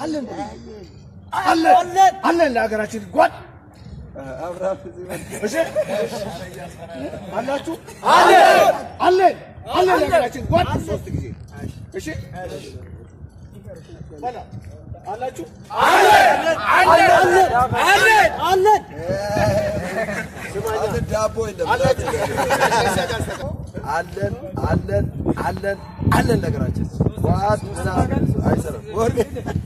አለን አለን አለን ለሀገራችን ጓድ እሺ አላችሁ አለን አለን አለን ለሀገራችን ጓድ ሶስት ጊዜ እሺ በላ አላችሁ አለን ዳቦ የለም አለን አለን አለን አለን ነገራችን ዋት ምናምን አይሰራም ወርቅ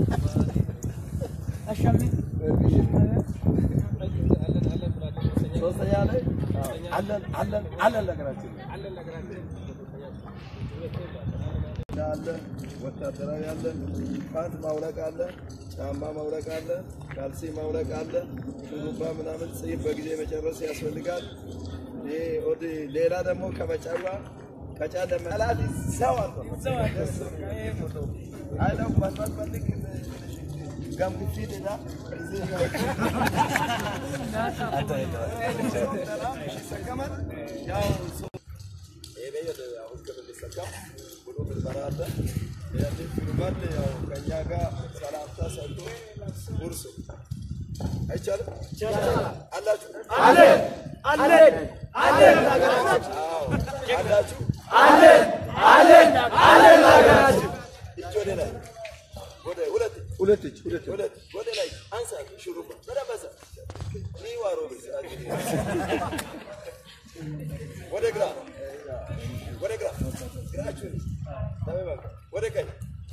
ሶስተኛ ላይ አለን አለን አለን ነገራችን አለ ወታደራዊ አለ ፓንት ማውለቅ አለ ጫማ ማውለቅ አለ ካልሲ ማውለቅ አለ ሹሩባ ምናምን ጽፍ በጊዜ መጨረስ ያስፈልጋል። ይሄ ወደ ሌላ ደግሞ ከመጫዋ ከጫለ መላት ሰው አይለው መስራት ፈልግ ገምግፊት ዳ ያው ይሄ አሁን ክፍል ሊሰካም ብሎ ምርመራ አለ። ያንን ፊልማል ያው ከእኛ ጋር ሰላምታ ሰጥቶ ጉርስ አይቻልም? አላችሁ? አለን አለን አለን አላችሁ? አለን አለን አለን ሀገራችን እጅ ወደ ላይ ወደ ሁለት ሁለት እጅ ሁለት ሁለት ወደ ላይ አንሳ ሹሩባ በደንብ አንሳ ኒዋሮ ወደ ግራ ወደ ግራ ግራችሁን ተበበቅ ወደ ቀኝ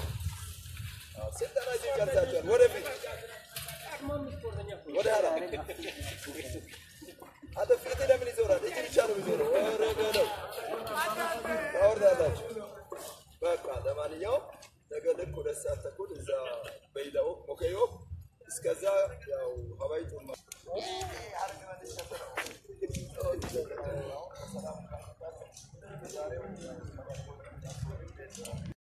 ስልጠና እዚህ ጨርሳችኋል። ወደ ፊት ወደ ኋላ አንተ ፊት ለምን ይዞራል? እጅ ብቻ ነው የሚዞረው። ኧረ በለው ታወርዳላችሁ። በቃ ለማንኛውም ነገ ልክ ሁለት ሰዓት ተኩል እዛ በይዳው ሞከዮ እስከዛ ያው ሀባይ ጡማ